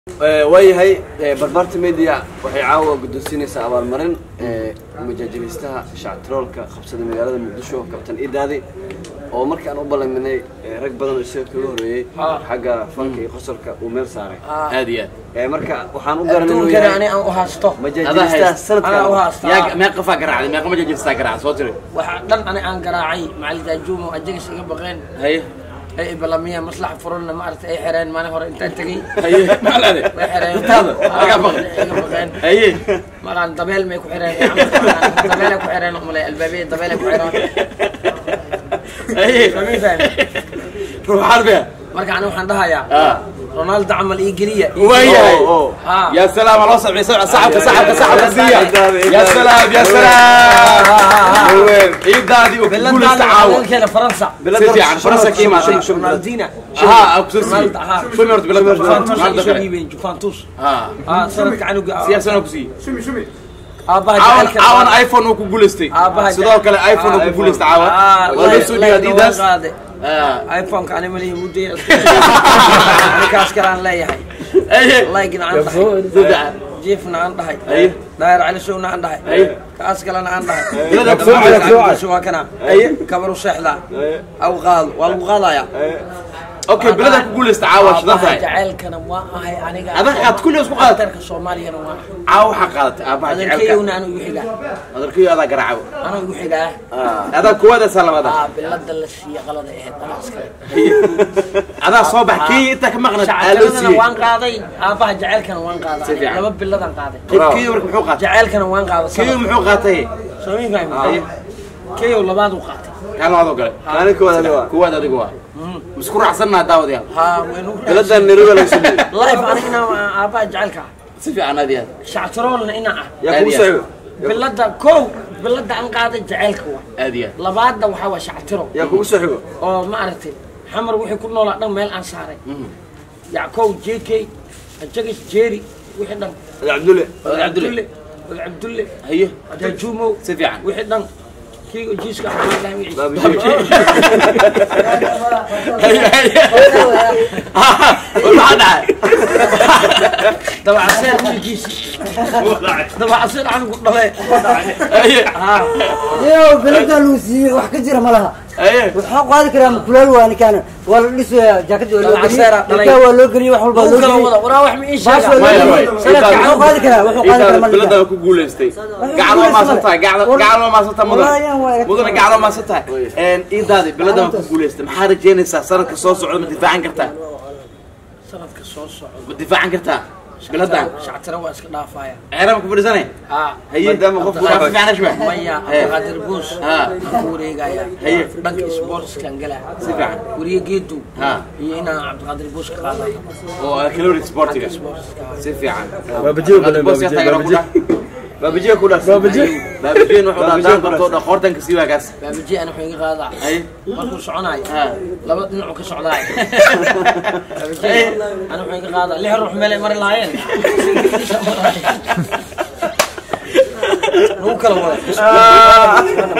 waayahay barbaarta media waxay caawa guddoonsiinaysaa abaalmarin majaajilistaha shactiroolka qabsada magaalada muqdisho kabtan idaadi oo markii aan u ballaminay rag badan oo isaga kaga horeeyey xagga fanka iyo qosolka uu meel saaray aad iyo Eh, marka waxaan u garanay inuu adduunkana ani yahay aan u haysto majaajilistaha anaa u sanadka haysta aad meeqa qafaa garaacday meeqa majaajistaa garaacday soo tiri waxa dhan ani aan garaacay macalin daajuumo ajagas iga baqeen haye ay ibalamiya maslaxa furana maaragta ay xireen maalin hore intaan tegey haye macalade way xireen intaada laga baqay iga baqeen haye markaan dabeel may ku xireen dabeelay ku xireen umale albaabiya dabeelay ku xireen haye Fahmi fahmi ruux xarbiya marka ani waxaan dhahayaa ah ronaldo camal ii geliya waayahay Oh, oh. Ah. يا سلام الله سمعي سمع صاحبك صاحبك صاحبك سيا يا سلام يا سلام عيد دادي وكل التعاون biladaankeena faransa سيدي عن فرنسا كيما ronaldina ها اكسوسي رونالدو ها شو مرت بلاد juventus ay رونالدو soo dhiibeen juventus ها ah sanadka canuga سياسة نوكسي aabaha عاون jacaylka عاون ايفون وكوغولستي aabaha sidoo kale iphone Ah, وكوغولست iPhone. عاون Ah, ولا like- سودي like اديداس looga qaade. اه iphone-ka ani malihi mudday kaas kale aan leeyahay ايه like-na aan dhahay jiifna aan dhahay Aye. daayar calisowna aan dhahay Aye. kaas kalena aan dhahay Bilada Dabcan Dabcan lacagtiisa waa kana Aye. kabaru seexda aw qaado waa lagu qaadaya اوكي بلادك كوغولست عاون شدان aabaha tahay jacaylkana waa ahay aniga Adag aad kulli isku qaadataa? Daktarka soomaaliyana waa ahay عاو حقادت ابا جعلك adeerkayowna anu igu xigaa adarkiyo adaa garaaco anu igu xigaa adaa kuwada salamada aa bilada la siiya qalada ahayd anaa iskale adaa soo bax kii inta ka maqnad aa loo shacabkana siiyey waan qaaday aabaha jacaylkana waan Si qaaday fiican. laba biladan qaaday kii marka muxuu qaatay jacaylkana waan qaaday kii muxuu qaatay soomi Aye. fahmi keyow labaad u qaatay kaan labaad oo gale maalin koowaad aniga waa kuwaad adigu waa isku raacsannaha daawadayaal haa waynu biladan nairobi laga soo dhiibay life aniga inaa aabaha jacaylka ah si fiican aad iyo aad shactiroolna inaa ah yaa kugu Aad iyo soo bilada kow bilada aan qaaday jacaylka waa aad iyo aad labaadna waxaa waa shactiro yaa kugu soo xigo oo maaragtay xamar wixii ku noolaa dhan meel aan saaray yackow jk ajagis jeeri wixii dhan ada cabdulle Wadaad Cabdulle. wadaad cabdulle haye dajuumow si fiican wixii dhan kii jiiska xamaalaha Baabji. haye haye maxaa dhacay dabacaseer wiilkiisi dabacaseer anigu dhale haye haa yow belada lagu siiyey wax ka jira ma laha haye waxaa qaadi karaa makulaal waa ninkaan waa la dhisaya jaakadii waa loo Alcaseera dhalay. geliyey waa loo geliyey wax walba uu loo kala geliyey wada waraa wax ma ii baas waa sheegaa loo Way, way. geliyey sanadka Intaada- wuxuu qaadi karaa wuxuu qaadi karaa ma intaada liga bilada ku guulaystay gacal waa maasantahay gacal waa maasantahay Wallaahi, waa mudan iga mudana gacal waa maasantahay idaadi bilada waa ku guulaystay maxaa rajeynaysaa sanadka soo socda ma difaacan kartaa sanadka soo socda ma difaacan kartaa biladan shactiro waa iska dhaafaya ceerama ku fadhiisanay haa haye Maadaama qofku Waa fiican ashba maya Haye. abdulqaadir buus Haa. aan ku wareegaya Haye. dhanka sportskan gala si fiican wariye geedu Haa. iyo inaan cabdiqaadir buus ka qaada oo kalori sportiga sportska si fiican Baabajiyo badan, Boos yaa baabajiyo, taageero ku baabajiyo. dhah. baabajiya ku dhaas Baabajiyo. baabajiin wuxuu dhaha Baabajiyo daan qabto dha qoortanka sii waagaas baabaji ana wuxuu iga qaadaa haye markuu soconayo Haa. laba dhinacuu ka socdaay baabaji ana wuxuu iga qaadaa lix ruux meelay mari lahaayeen lagu kala wada